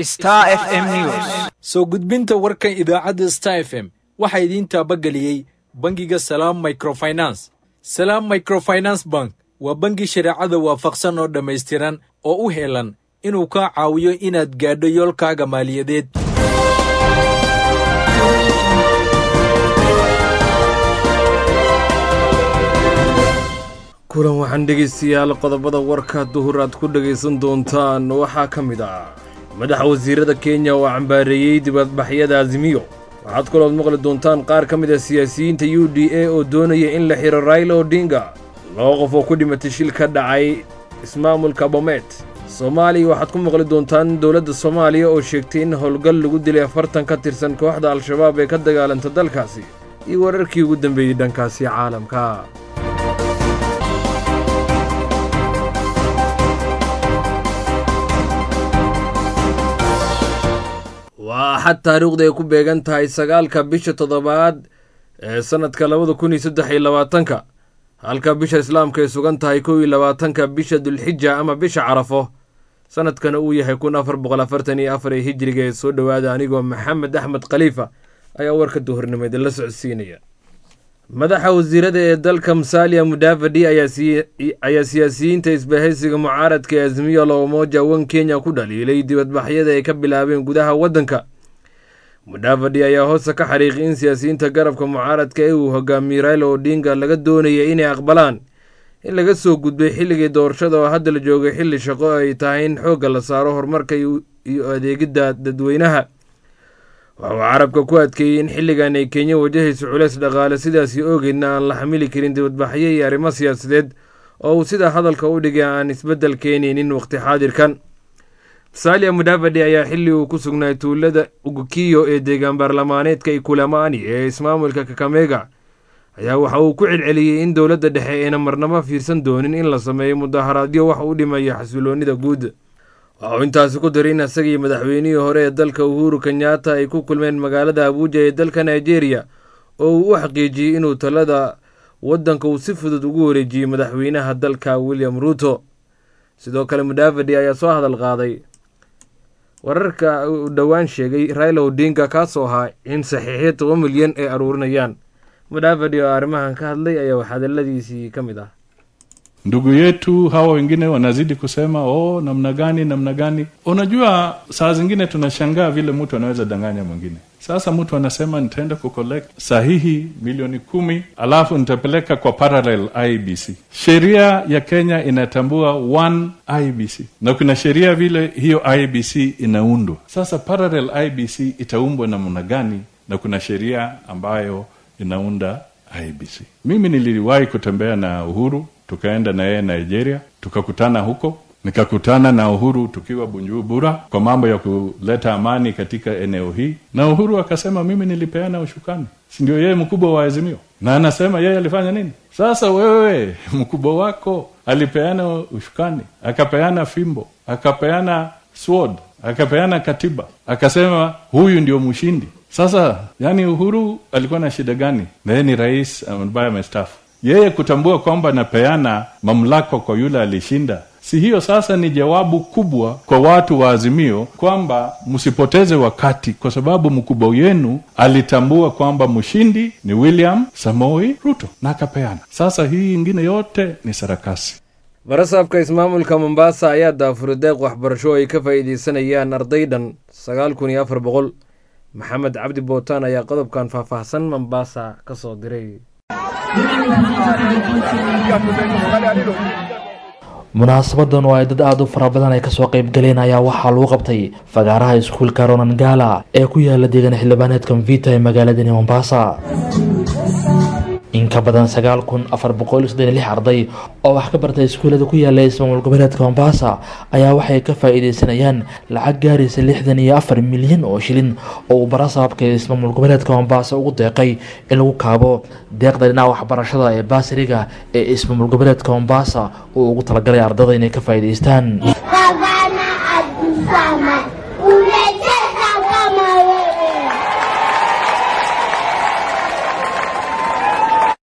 Star FM News. soo gudbinta warkan idaacadda star f m waxaa idiin taabageliyey bangiga salaam microfinance salaam microfinance bank waa bangi shareecada waafaqsan oo dhammaystiran oo u heelan inuu kaa caawiyo inaad gaadho yoolkaaga maaliyadeed kulan waxaan dhegaystayaal qodobada warka duhur aad ku dhegaysan doontaan waxaa ka mid ah madaxa wasiirada kenya oo cambaareeyey dibadbaxyada azimiyo waxaad kalood maqli doontaan qaar ka mid a siyaasiyiinta u d a oo doonaya in la xiro raila odinga laba qof oo ku dhimatay shil ka dhacay ismaamulka bomet soomaaliya waxaad ku maqli doontaan dowladda soomaaliya oo sheegtay in howlgal lagu dilay afartan ka tirsan kooxda al-shabaab ee ka dagaalanta dalkaasi iyo wararkii ugu dambeeyey dhankaasi caalamka waa axad taariikhda ay ku beegan tahay sagaalka bisha toddobaad ee sannadka labada kun iyo saddex iyo labaatanka halka bisha islaamka ay sugan tahay kow iyo labaatanka bisha dulxija ama bisha carafo sannadkana uu yahay kun afar boqol afartan iyo afar ee hijiriga ee soo dhowaada anigoo maxamed axmed khaliifa ayaa warka duhurnimo idinla socodsiinaya madaxa wasiirada ee dalka musalia mudavadi ayaa siyaasiyiinta isbahaysiga mucaaradka ee azmiyo loomoja wan kenya ku dhaliilay dibadbaxyada ay ka bilaabeen gudaha waddanka mudavadi ayaa hoosta ka xariiqay in siyaasiyiinta garabka mucaaradka ee uu hogaamiyey raila odinga laga doonaya inay aqbalaan in laga soo gudbay xilligii doorashada oo hadda la joogay xilli shaqo ay tahay in xoogga la saaro horumarka iyo adeegidda dadweynaha waxa uu carabka ku adkeeyey in xilligan ay kenya wajahayso culeys dhaqaale sidaasi oogeedna aan la xamili karin dibadbaxyo iyo arrimo siyaasadeed oo uu sidaa hadalka u dhigay aan isbeddel keenaynin waqti xaadirkan salia mudavadi ayaa xilli uu ku sugnaay tuulada ugukiyo ee deegaan baarlamaaneedka ikulamaani ee ismaamulka kakamega ayaa waxa uu ku celceliyey in dowladda dhexe ayna marnabo fiirsan doonin in la sameeyo mudaharaadyo wax u dhimaya xasiloonnida guud waxa uu intaasi ku daray in isagii madaxweynihii hore ee dalka uhuru kenyatta ay ku kulmeen magaalada abuuja ee dalka nigeria oo uu u xaqiijiyey inuu talada waddanka uu si fudud ugu wareejiyey madaxweynaha dalka william ruuto sidoo kale mudavadi ayaa soo hadal qaaday wararka uu dhowaan sheegay raila odinga kaasoo ahaa in saxiixyo toban milyan ay aruurinayaan mudavadi oo arrimahan ka hadlay ayaa hadaladiisii ka mid ah ndugu yetu hawa wengine wanazidi kusema oh, namna gani namna gani. Unajua, saa zingine tunashangaa vile mtu anaweza danganya mwingine. Sasa mtu anasema nitaenda kucollect sahihi milioni kumi alafu nitapeleka kwa parallel IBC. Sheria ya Kenya inatambua one IBC na kuna sheria vile hiyo IBC inaundwa. Sasa parallel IBC itaumbwa namna gani? Na kuna sheria ambayo inaunda IBC. Mimi niliwahi kutembea na Uhuru tukaenda na yeye Nigeria, tukakutana huko, nikakutana na Uhuru tukiwa Bujumbura kwa mambo ya kuleta amani katika eneo hii, na Uhuru akasema mimi nilipeana ushukani, si ndio yeye mkubwa wa Azimio, na anasema yeye alifanya nini? Sasa wewe mkubwa wako alipeana ushukani, akapeana fimbo, akapeana sword, akapeana katiba, akasema huyu ndio mshindi. Sasa yani Uhuru alikuwa na shida gani? Na yeye ni rais ambaye amestaafu yeye kutambua kwamba anapeana mamlaka kwa yule alishinda, si hiyo sasa ni jawabu kubwa kwa watu wa Azimio kwamba msipoteze wakati, kwa sababu mkubwa wenu alitambua kwamba mshindi ni William Samoi Ruto na akapeana. Sasa hii ingine yote ni sarakasi. barasaabka ismaamulka mombasa ayaa daafuray deeq waxbarasho ay ka faa'iideysanayaan arday dhan sagaal kun iyo afar boqol maxamed cabdi bootaan ayaa qodobkan faahfaahsan mombasa ka soo diray munaasabadan oo ay dad aada u fara badan ay kasoo qeyb galeen ayaa waxaa lagu qabtay fagaaraha iskuulka ronangala ee ku yaala deegaan xildhibaaneedka mvita ee magaaladani mombasa in ka badan sagaal kun afar boqol soddon lix arday oo wax ka bartay iskuullada ku yaala ismaamul goboleedka mombasa ayaa waxay ka faa-iideysanayaan lacag gaaraysa lixdan iyo afar milyan oo shilin oo uu barasaabka ismaamul goboleedka mombasa ugu deeqay in lagu kaabo deeqda dhinaca waxbarashada ee baasiriga ee ismaamul goboleedka mombasa uu ugu talagalay ardada inay ka faa-iideystaan Gavana Abdulswamad, umecheza kama wewe.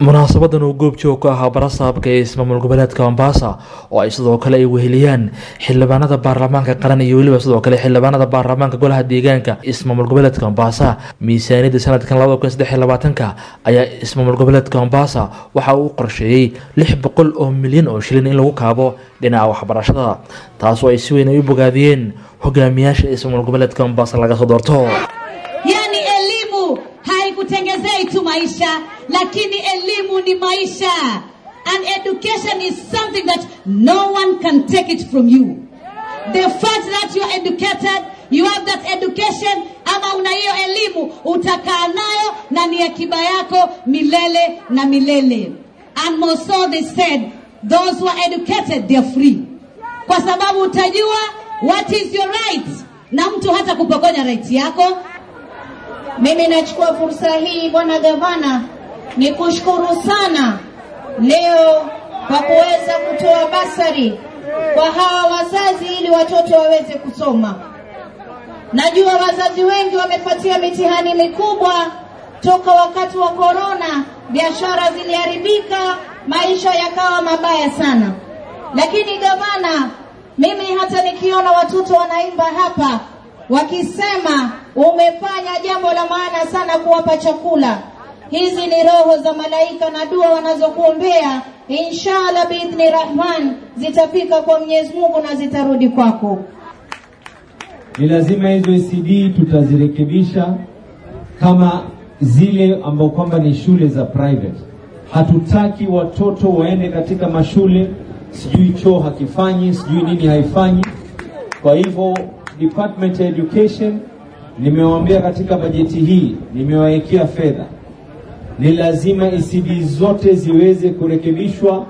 munaasabadan uu goobjoog ku ahaa barasaabka ee ismaamul goboleedka mombasa oo ay sidoo kale ay weheliyaan xildhibaanada baarlamaanka qaran iyo weliba sidoo kale xildhibaanada baarlamaanka golaha deegaanka ismaamul goboleedka mombasa miisaaniyadda sanadkan labada kun saddex iyo labaatanka ayaa ismaamul goboleedka mombasa waxa uu qorsheeyey lix boqol oo milyan oo shilin in lagu kaabo dhinaca waxbarashada taasoo ay si weyn ay u bogaadiyeen hogaamiyaasha ismaamul goboleedka mombasa laga soo doorto Yani elimu haikutengezei tu maisha, lakini elimu ni maisha. And education is something that no one can take it from you. The fact that you are educated, you have that education, ama una hiyo elimu, utakaa nayo na ni akiba yako milele na milele. And more so they said, those who are educated, they are free. Kwa sababu utajua what is your right, na mtu hata kupokonya right yako Mimi nachukua fursa hii bwana gavana, ni kushukuru sana leo kwa kuweza kutoa basari kwa hawa wazazi ili watoto waweze kusoma. Najua wazazi wengi wamepatia mitihani mikubwa toka wakati wa korona, biashara ziliharibika, maisha yakawa mabaya sana. Lakini gavana, mimi hata nikiona watoto wanaimba hapa wakisema umefanya jambo la maana sana kuwapa chakula. Hizi ni roho za malaika na dua wanazokuombea, inshallah biidhni rahman zitafika kwa Mwenyezi Mungu na zitarudi kwako. ni lazima hizo ECD tutazirekebisha kama zile ambao kwamba ni shule za private. Hatutaki watoto waende katika mashule sijui choo hakifanyi sijui nini haifanyi. Kwa hivyo Department ya Education nimewaambia katika bajeti hii nimewawekea fedha, ni lazima ECD zote ziweze kurekebishwa.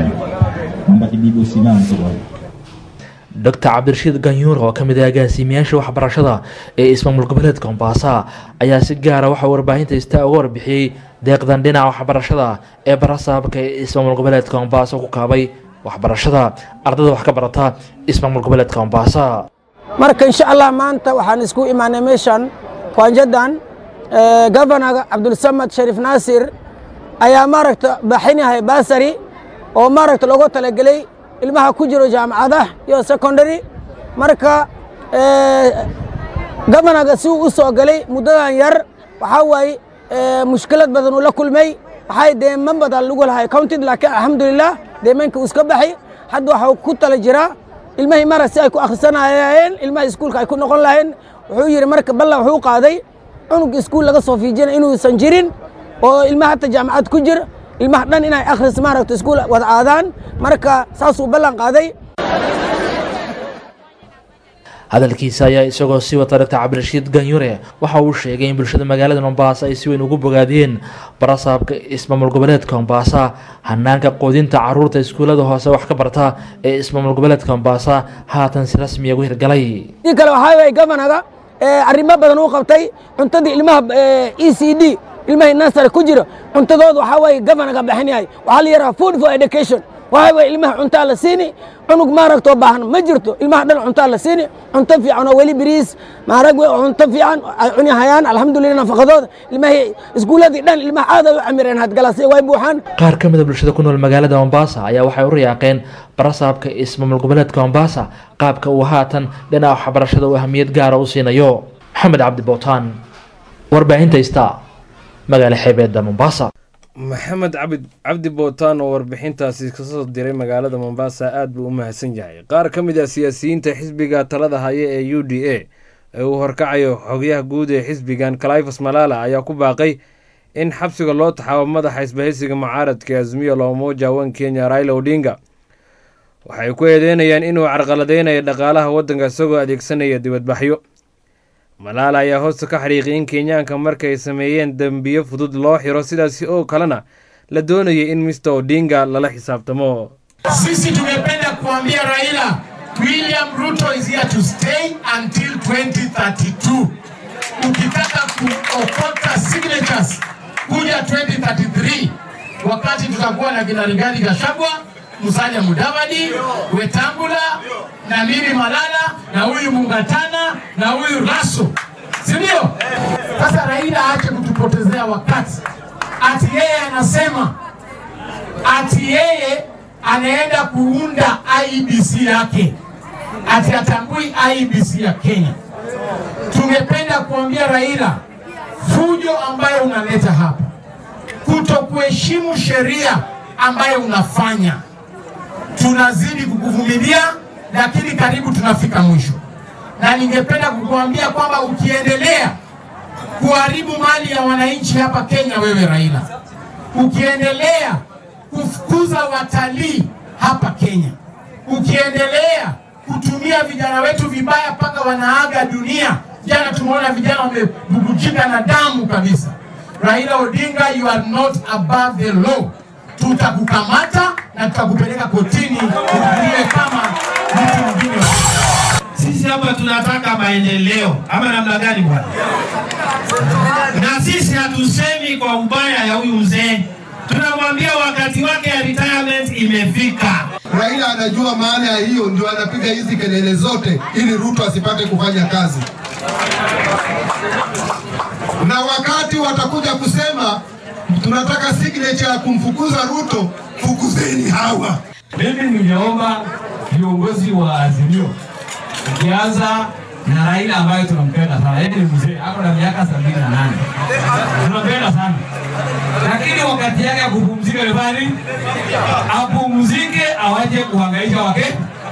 dr cabdirashiid ganyuur oo ka mid ah agaasimayaasha waxbarashada ee ismaamul goboleedka mombasa ayaa si gaara waxaa warbaahinta istaa uga warbixiyey deeqdan dhinaca waxbarashada ee barasaabka ee ismaamul goboleedka mombasa ku kaabay waxbarashada ardayda wax ka barata ismaamul goboleedka mombasa marka insha allah maanta waxaan isku imaanay meeshan kwaanjadan gavanaga cabdulsamad shariif naasir ayaa maaragta baxinahay basari oo maaragta loogu talagelay ilmaha ku jiro jaamacadaha iyo secondary marka gavanaga si uu u soo galay muddadan yar waxaa waaye mushkilad badan uu la kulmay waxay deeman badan lagu lahay counted laakiin alxamdulilah deemanka uu iska baxay hadda waxuu ku tala jiraa ilmahii mara si ay ku akhrisanayeen ilmaha iskuulka ay ku noqon lahayeen wuxuu yidhi marka ballan wuxuu qaaday cunug iskuul laga soo fiijina inuusan jirin oo ilmaha hata jaamacad ku jir ilmaha dhan inay akhris maaragta iskuul wada aadaan marka saasuu ballan qaaday hadalkiisa ayaa isagoo sii wata dr cabdirashiid ganyure waxa uu sheegay in bulshada magaalada mombasa ay si weyn ugu bogaadiyeen barasaabka ismaamul goboleedka mombasa hanaanka quudinta caruurta iskuullada hoose wax ka barta ee ismaamul goboleedka mombasa haatan si rasmiya ugu hirgalay dii kale waxaa waye gavanaga arrimo badan uu qabtay cuntadii ilmaha e c d ilmahii nasary ku jira cuntadooda waxaa waaye gavanaga baxin yahay waxaa la yidhaha food for education waxaa waye ilmaha cuntaa la siini cunug maaragtoo baahan ma jirto ilmaha dhan cuntaa la siini cunto fiican oo weli biriis maarag cunto fiican ay cuni hayaan alxamdulillah nafaqadooda ilmahii iskuuladii dhan ilmaha aad ay u camireen hadgalaasya way buuxaan qaar ka mida bulshada ku nool magaalada mombasa ayaa waxay u riyaaqeen barasaabka ismaamul goboleedka mombasa qaabka uu haatan dhinaca waxbarashada uu ahamiyad gaara u siinayo maxamed cabdi bootaan warbaahinta ista magaala xeebeedda mombasa maxamed cabdi cabdi bootaan oo warbixintaasi kasoo diray magaalada mombasa aad buu u mahadsan yahay qaar ka mid ah siyaasiyiinta xisbiga talada haya ee u d a ee uu horkacayo xogyaha guud ee xisbigan califas malala ayaa ku baaqay in xabsiga loo taxaabo madaxa isbahaysiga mucaaradka azmiya loomoja wan kenya raila odinga waxay ku eedeynayaan inuu carqaladeynayo dhaqaalaha waddanka isagoo adeegsanaya dibadbaxyo malaala ayaa hoosta ka xariiqiyay in kenyaanka markay sameeyeen dembiyo fudud loo xiro sidaasi oo kalena la doonayay in mister odinga lala xisaabtamo Sisi tungependa kuambia Raila, William Ruto is here to stay until 2032. Ukitaka kuokota signatures kuja 2033, wakati tutakuwa na kina Rigathi Gachagua, Musalia Mudavadi, Wetangula na mimi Malala na huyu Mungatana na huyu Raso, si ndio? Sasa Raila aache kutupotezea wakati, ati yeye anasema ati yeye anaenda kuunda IEBC yake, ati atambui IEBC ya Kenya. Tungependa kuambia Raila, fujo ambayo unaleta hapa, kutokuheshimu sheria ambayo unafanya, tunazidi kukuvumilia, lakini karibu tunafika mwisho, na ningependa kukuambia kwamba ukiendelea kuharibu mali ya wananchi hapa Kenya, wewe Raila, ukiendelea kufukuza watalii hapa Kenya, ukiendelea kutumia vijana wetu vibaya mpaka wanaaga dunia. Jana tumeona vijana wamebubujika na damu kabisa. Raila Odinga, you are not above the law. Tutakukamata na tutakupeleka kotini uhukumiwe kama mtu mwingine. Sisi hapa tunataka maendeleo ama namna gani bwana? Na sisi hatusemi kwa ubaya ya huyu mzee, tunamwambia wakati wake ya retirement imefika. Raila anajua maana ya hiyo, ndio anapiga hizi kelele zote ili Ruto asipate kufanya kazi. Na wakati watakuja kusema tunataka signature ya kumfukuza Ruto, fukuzeni hawa. Mimi ningeomba viongozi wa Azimio, ukianza na Raila ambayo tunampenda sana, yeye ni mzee, ako na miaka sabini na nane, tunampenda sana lakini wakati yake ya kupumzika nyumbani, apumzike, awache kuhangaisha wake.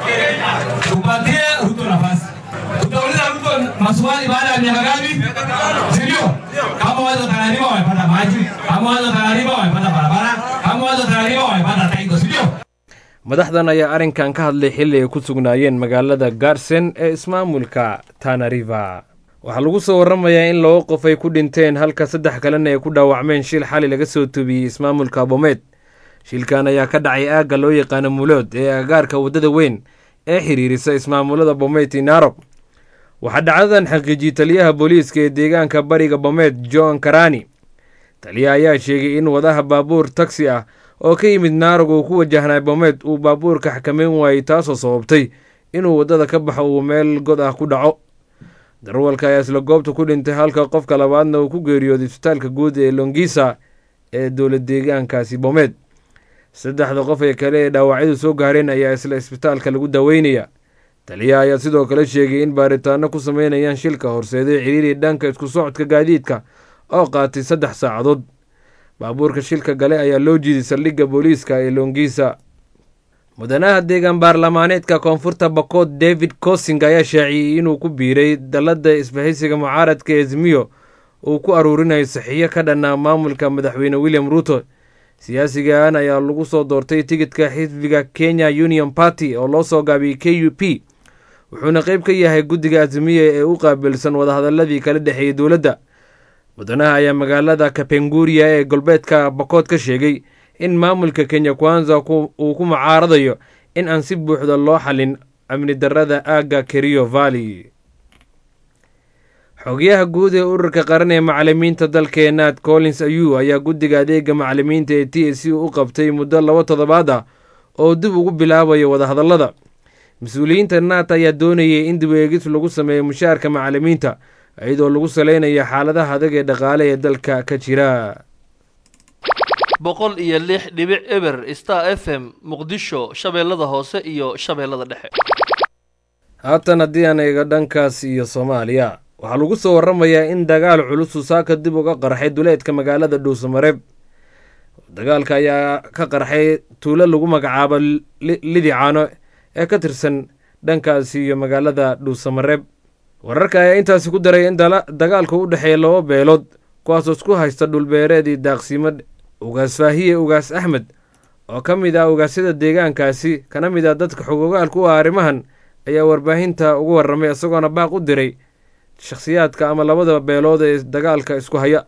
Tupatie Ruto nafasi. Tutauliza Ruto maswali baada ya miaka ngapi, si ndio? Kama watu Tanariba wamepata maji, kama watu Tanariba wamepata barabara, kama watu Tanariba wamepata taigo, si ndio? madaxdan ayaa arrinkan ka hadlay xilli ay ku sugnaayeen magaalada gaarsen ee ismaamulka tanariva waxaa lagu soo warramayaa in laba qof ay ku dhinteen halka saddex kalena ay ku dhaawacmeen shil xali laga soo tubiyey ismaamulka bomeed shilkan ayaa ka dhacay aagga loo yaqaano mulood ee agaarka waddada weyn ee xiriirisa ismaamulada bomeed inarob waxaa dhacdadan xaqiijiyey taliyaha booliiska ee deegaanka bariga bomeed john karani taliyaha ayaa sheegay in wadaha baabuur tagsi ah oo ka yimid naarog uu ku wajahnay bomeed uu baabuurka xakameyn waayey taasoo sababtay inuu waddada ka baxo uu meel god ah ku dhaco darwalka ayaa isla goobta ku dhintay halka qofka labaadna uu ku geeriyooday isbitaalka guud ee longisa ee dowlad deegaankaasi bomeed saddexda qof ee kale ee dhaawacyadu soo gaareen ayaa isla isbitaalka lagu daweynaya taliyaha ayaa sidoo kale sheegay in baaritaano ku sameynayaan shilka horseeday ciriiri dhanka isku socodka gaadiidka oo qaatay saddex saacadood baabuurka shilka gale ayaa loo jiiday saldhigga booliiska ee longisa mudanaha deegaan baarlamaaneedka koonfurta bakood david cosing ayaa shaaciyey inuu ku biiray dalladda isbahaysiga mucaaradka ezmiyo uu ku aruurinayo saxiixyo ka dhanna maamulka madaxweyne william ruuto siyaasigan ayaa lagu soo doortay tigidka xisbiga kenya union party oo loo soo gaabiyey k u p wuxuuna qayb ka yahay guddiga azmiya ee u qaabilsan wadahadaladii kala dhexeeyey dowladda mudanaha ayaa magaalada kapenguria ee galbeedka bakood ka sheegay in maamulka kenya kwanza uu ku mucaaradayo in aan si buuxda loo xalin amni darada aagga keriyo valley xogayaha guud ee ururka qaran ee macalimiinta dalkeenaad collins ayu ayaa guddiga adeega macalimiinta ee t c u qabtay muddo laba toddobaad ah oo dib ugu bilaabayo wadahadallada mas-uuliyiinta naat ayaa doonayay in dib eegis lagu sameeyo mushaarka macalimiinta iyadoo lagu saleynayo xaaladaha adag ee dhaqaale ee dalka ka jira boqol iyo lix dhibic eber star f m muqdisho shabeellada hoose iyo shabeellada dhexe haatan haddii aan eego dhankaas iyo soomaaliya waxaa lagu soo warramayaa in dagaal culus uu saaka dib uga qarxay duleedka magaalada dhuusamareeb dagaalka ayaa ka qarxay tuulo lagu magacaabo lidicaano ee ka tirsan dhankaasi iyo magaalada dhuusamareeb wararka ayaa intaasi ku daray in dagaalku u dhexeeya laba beelood kuwaasoo isku haysta dhulbeereedii daaqsimo ugaas faahiye ugaas axmed oo ka mid ah ugaasyada deegaankaasi kana mid ah dadka xogogaalka u ah arrimahan ayaa warbaahinta ugu warramay isagoona baaq u diray shakhsiyaadka ama labada beelood ee dagaalka isku haya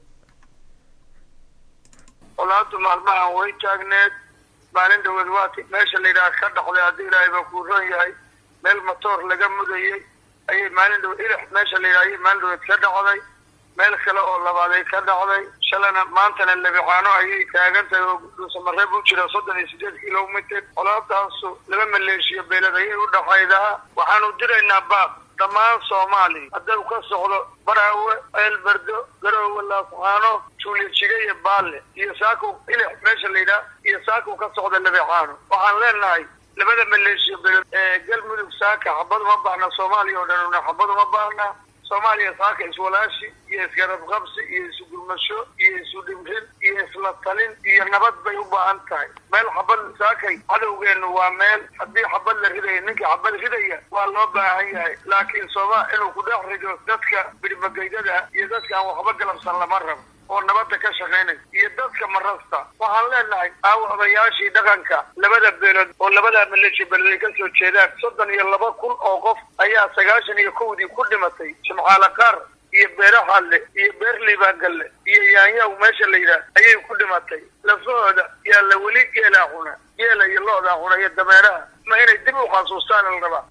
walaadu maalmahan way taagneed maalin dhaweed waati meesha la yidhaha ka dhacday haddii ilaahay baa kuu ron yahay meel matoor laga mudayey ayay maalin dhaweed ilix meesha la yidhaha ayay maalin dhaweed ka dhacday meel kale oo labaaday ka dhacday shalana maantana lebicaano ayay taagan tahay oo dhuusamareeb u jira soddon iyo sideed kilomitr colaadaasu laba maleeshiyo beelad ayay u dhaxaydaa waxaanu diraynaa baaq dhammaan soomaaliya hadduu ka socdo baraawe ceelberdo garoowe laascaano juulijiga iyo baalle iyo saakow ilix meesha la yidhaah iyo saakow ka socda labeexaano waxaan leenahay labada maleeshiya belood ee galmudug saaka xabad uma baahna soomaaliya oo dhan una xabad uma baahna soomaaliya saaka iswalaashi iyo isgarabqabsi iyo isugurmasho iyo isudhimrin iyo isla talin iyo nabad bay u baahan tahay meel xabad saakay cadowgeenu waa meel haddii xabad la ridaya ninkii xabad ridaya waa loo baahan yahay laakiin sooma inuu ku dhex rido dadka birmageydada iyo dadka aan waxba galabsan lama rabo oo nabadda ka shaqaynaya iyo dadka marasta waxaan leenahay aawa odayaashii dhaqanka labada beelood oo labada maleeshiya beelood ay ka soo jeedaan soddon iyo laba kun oo qof ayaa sagaashan iyo kowdii ku dhimatay jimcaale qaar iyo beere xalle iyo beer liibaangalle iyo yaanyaw meesha la yidhaah ayay ku dhimatay lafahooda yaa la weli geelaa cuna geela iyo lo-daa cuna iyo dameeraha ma inay dib u xasuustaan la rabaa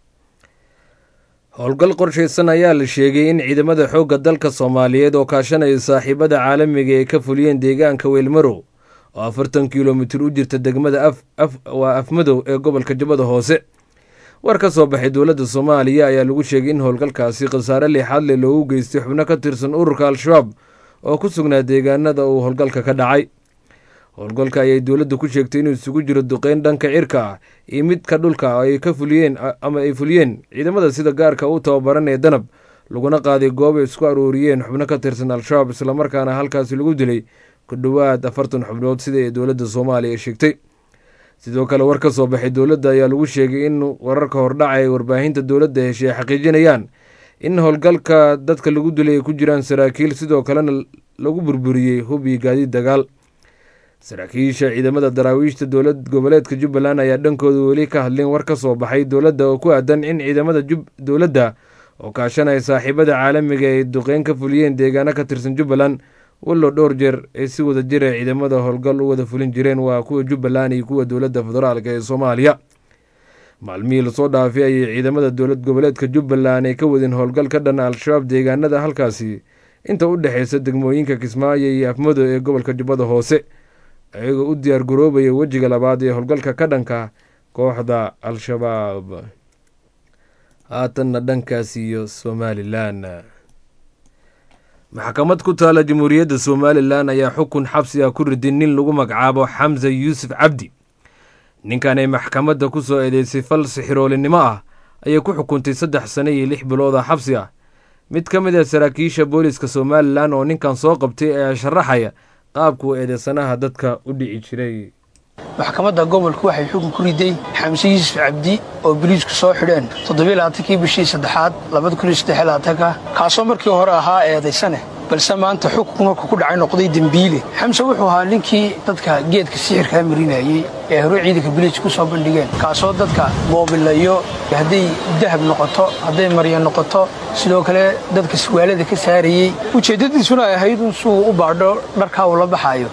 howlgal qorshaysan ayaa la sheegay in ciidamada xoogga dalka soomaaliyeed oo kaashanaya saaxiibada caalamiga ay ka fuliyeen deegaanka weylmarow oo afartan kilomitir u jirta degmada waa afmadow ee gobolka jubbada hoose war ka soo baxay dowladda soomaaliya ayaa lagu sheegay in howlgalkaasi khasaare lixaad leh loogu geystay xubno ka tirsan ururka al-shabaab oo ku sugnaa deegaanada uu howlgalka ka dhacay howlgalka ayay dowladda ku sheegtay inuu isugu jiro duqeyn dhanka cirka ah iyo midka dhulka ay ka fuliyeen ama ay fuliyeen ciidamada sida gaarka u tababaran ee danab laguna qaaday goob ay isku aruuriyeen xubno ka tirsan al-shabaab islamarkaana halkaasi lagu dilay ku dhowaad afartan xubnood sida ay dowladda soomaaliya sheegtay sidoo kale war ka soo baxay dowladda ayaa lagu sheegay in wararka hordhaca ee warbaahinta dowladda heshay ay xaqiijinayaan in howlgalka dadka lagu dilay ay ku jiraan saraakiil sidoo kalena lagu burburiyey hub iyo gaadiid dagaal saraakiisha ciidamada daraawiishta dowlad goboleedka jubbaland ayaa dhankooda weli ka hadleen war ka soo baxay dowladda oo ku aadan in ciidamada dowladda oo kaashanaya saaxiibada caalamiga ay duqeyn ka fuliyeen deegaano ka tirsan jubbaland wallow dhowr jeer ay si wada jira ciidamada howlgal u wada fulin jireen waa kuwa jubbaland iyo kuwa dowladda federaalk ee soomaaliya maalmihii lasoo dhaafay ayay ciidamada dowlad goboleedka jubbaland ay ka wadeen howlgal ka dhan al-shabaab deegaanada halkaasi inta u dhexeysa degmooyinka kismaayo iyo afmado ee gobolka jubbada hoose ayagoo u diyaar garoobaya wejiga labaad ee howlgalka ka dhanka kooxda al-shabaab haatanna dhankaas iyo somalilan maxkamad ku taala jamhuuriyadda somalilan ayaa xukun xabsi ah ku riday nin lagu magacaabo xamse yuusuf cabdi ninkan ay maxkamadda ku soo eedeysay fal sixiroolinimo ah ayay ku xukuntay saddex sano iyo lix bilood oo xabsi ah mid ka mid ah saraakiisha booliska somalilan oo ninkan soo qabtay ayaa sharaxaya qaabkuu eedeysanaha dadka u dhici jiray maxkamadda gobolku waxay xukun ku riday xamse yuusuf cabdi oo biliisku soo xidheen toddobiylabaatankii bishii saddexaad labadakuniyosdeylabaatanka kaasoo markii hore ahaa eedaysane balse maanta xukunku markuu ku dhacay noqday dembiile xamse wuxuu ahaa ninkii dadka geedka sixirkaa marinayey ee hore ciidanka biliis ku soo bandhigeen kaasoo dadka boobilayo hadday dahab noqoto hadday marya noqoto sidoo kale dadka suwaalada ka saarayey ujeeddadiisuna ay ahayd in suu u baadho dharkaa uu la baxaayo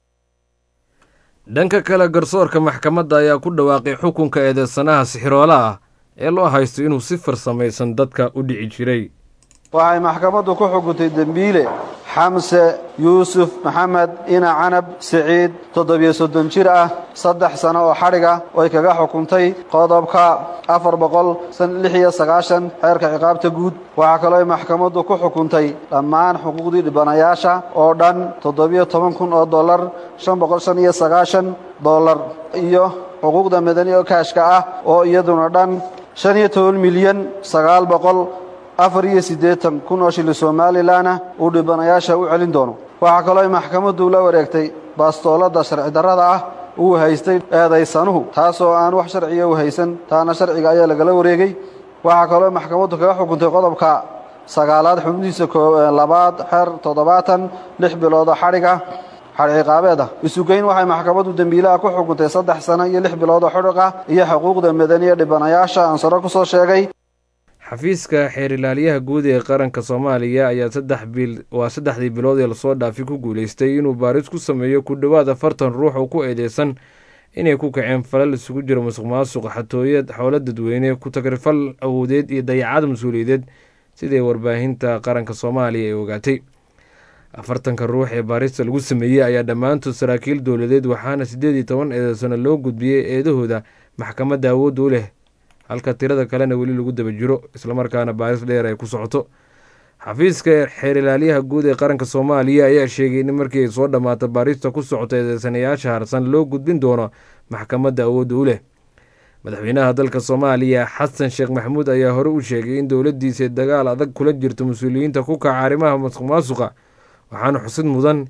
dhanka kale garsoorka maxkamadda ayaa ku dhawaaqay xukunka eedeysanaha sixiroola ah ee loo haysto inuu si farsamaysan dadka u dhici jiray waxay maxkamaddu ku xukuntay dembiile xamse yuusuf maxamed ina canab siciid toddobiyo soddon jir ah saddex sano oo xadhiga oy kaga xukuntay qodobka afar boqol lix iyo sagaashan xeerka ciqaabta guud waxaa kaloo maxkamaddu ku xukuntay dhammaan xuquuqdii dhibanayaasha oo dhan toddobiyo toban kun oo dollar shan boqol shan iyo sagaashan dollar iyo xuquuqda madani oo kaashka ah oo iyaduna dhan shan iyo toban milyan sagaal boqol afar iyo siddeetan kun oo shilli somalilanah uu dhibanayaasha u celin doono waxaa kaloo maxkamaddu la wareegtay baastooladda sharci darrada ah uu haystay eedaysanuhu taasoo aan wax sharciya u haysan taana sharciga ayaa lagala wareegey waxaa kaloo maxkamaddu kaga xukuntay qodobka sagaalaad xubnihiisa labaad xeer toddobaatan lix biloodoo xadhiga xadhi ciqaabeed ah isugeyn waxay maxkamaddu dembiilaha ku xukuntay saddex sano iyo lix biloodoo xudhiq ah iyo xuquuqda madaniya dhibanayaasha aan saro ku soo sheegay xafiiska xeer ilaaliyaha guud ee qaranka soomaaliya ayaa saddex bil waa saddexdii bilood ee lasoo dhaafay ku guuleystay inuu baaris ku sameeyo ku dhowaad afartan ruux oo ku eedeysan inay ku kaceen falal isugu jira musuq maasuq xatooyad xoolo dadweyne ku tagrifal awoodeed iyo dayacad mas-uuliyadeed siday warbaahinta qaranka soomaaliya ay ogaatay afartanka ruux ee baarista lagu sameeyey ayaa dhammaantood saraakiil dowladeed waxaana siddeed iyo toban eedeysano loo gudbiyey eedahooda maxkamadda awoodda u leh halka tirada kalena weli lagu daba jiro islamarkaana baaris dheer ay ku socoto xafiiska xeerilaalyaha guud ee qaranka soomaaliya ayaa sheegay in markii ay soo dhammaato baarista ku socota eedeysanayaasha harsan loo gudbin doono maxkamadda awoodda u leh madaxweynaha dalka soomaaliya xasan sheekh maxamuud ayaa hore u sheegay in dowladdiisa dagaal adag kula jirto mas-uuliyiinta ku kaca arrimaha masuq maasuqa waxaana xusid mudan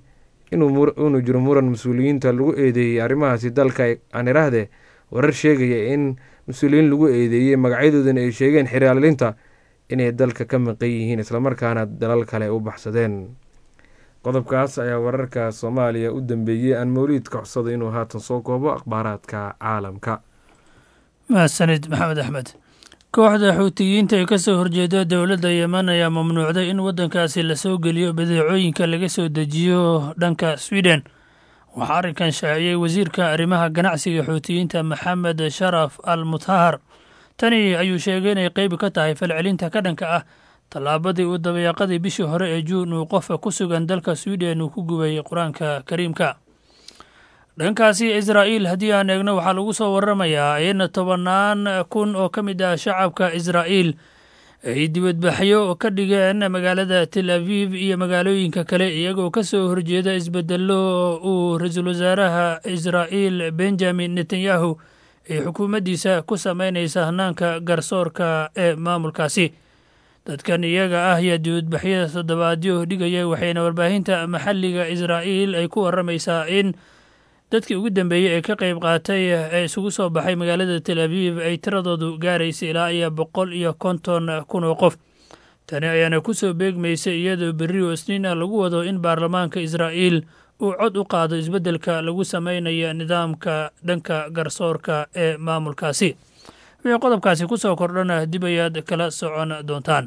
inuu jiro muran mas-uuliyiinta lagu eedeeyey arrimahaasi dalka aan iraahde warar sheegaya in mas-uuliyiin lagu eedeeyey magacyadoodana ay sheegeen xiraalinta inay dalka ka maqan yihiin islamarkaana dalal kale u baxsadeen qodobkaas ayaa wararka soomaaliya u dambeeyey aan mawliid ka codsada inuu haatan soo koobo akhbaaraadka caalamka mahadsanid maxamed axmed kooxda xuutiyiinta ee kasoo horjeeda dowladda yemen ayaa mamnuucday in waddankaasi lasoo geliyo badeecooyinka laga soo dejiyo dhanka sweden waxaa arrinkan shaaciyey wasiirka arrimaha ganacsiga xuutiyiinta maxamed sharaf al mutahar tani ayuu sheegay inay qeyb ka tahay falcelinta ka dhanka ah tallaabadii uu dabayaaqadii bishii hore ee juun uu qofa ku sugan dalka sweden uu ku gubay qur-aanka kariimka dhankaasi israa'iil haddii aan eegno waxaa lagu soo waramayaa in tobannaan kun oo ka mid ah shacabka israa'iil ay dibadbaxyo ka dhigeen magaalada tel aviv iyo magaalooyinka kale iyagoo ka soo horjeeda isbedelo uu ra-iisul wasaaraha israa'iil benjamin netanyahu ay xukuumaddiisa ku sameynaysa hanaanka garsoorka ee maamulkaasi dadkan iyaga ah ayaa dibadbaxyada toddobaadyo dhigaya waxayna warbaahinta maxalliga israa'iil ay ku waramaysaa in dadkii ugu dambeeyey ee ka qayb qaatay ee isugu soo baxay magaalada tel aviv ay tiradoodu gaaraysa ilaa iyo boqol iyo konton kun oo qof tani ayaana ku soo beegmaysay iyadoo berri oo isniin ah lagu wado in baarlamaanka israa'iil uu cod u qaado isbeddelka lagu sameynaya nidaamka dhanka garsoorka ee maamulkaasi wixii qodobkaasi ku soo kordhana dib ayaad kala socon doontaan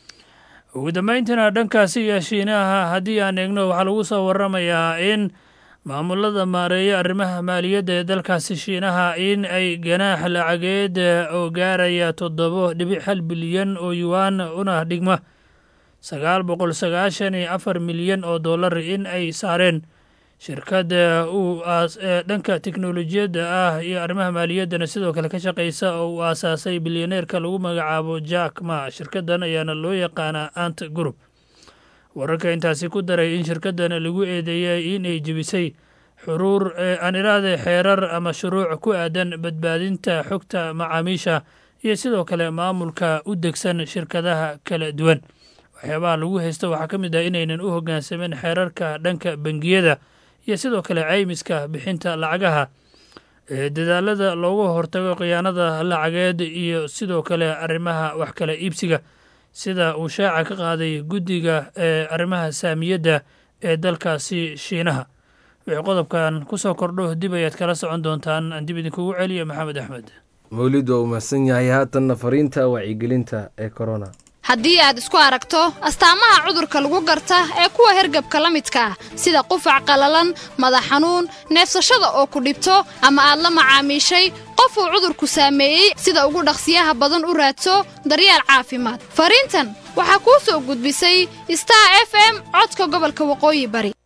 ugu dambayntiina dhankaasi iyo shiinaha haddii aan eegno waxaa lagu soo waramayaa in maamulada maareeya arrimaha maaliyadda ee dalkaasi shiinaha in ay ganaax lacageed oo gaaraya toddobo dhibic hal bilyan oo yuwaan una dhigma sagaal boqol sagaashan iyo afar milyan oo dollar in ay saareen shirkadda uu dhanka teknolojiyadda ah iyo arrimaha maaliyaddana sidoo kale ka shaqaysa oo uu aasaasay bilyaneerka lagu magacaabo jack ma shirkaddan ayaana loo yaqaanaa ant group wararka intaasi ku daray in shirkaddan lagu eedeeyay inay jebisay xuruur aan iraahday xeerar ama shuruuc ku aadan badbaadinta xogta macaamiisha iyo sidoo kale maamulka u degsan shirkadaha kala duwan waxyaabaha lagu haysto waxaa ka mid ah inaynan u hoggaansamin xeerarka dhanka bangiyada iyo sidoo kale caymiska bixinta lacagaha dadaalada loogu hortago khiyaanada lacageed iyo sidoo kale arrimaha wax kala iibsiga sida uu shaaca ka qaaday guddiga ee arrimaha saamiyadda ee dalkaasi shiinaha wixii qodobkan ku soo kordho dib ayaad kala socon doontaan aan dib idinkugu celiya maxamed axmed mawlid waa uu mahadsan yahay haatanna fariinta wacyigelinta ee korona haddii aad isku aragto astaamaha cudurka lagu garta ee kuwa hergabka la midka ah sida qufac qallalan madax xanuun neefsashada oo ku dhibto ama aad la macaamiishay qof uu cudurku saameeyey sida ugu dhaqsiyaha badan u raadso daryeel caafimaad fariintan waxaa kuu soo gudbisay star f m codka gobolka waqooyi bari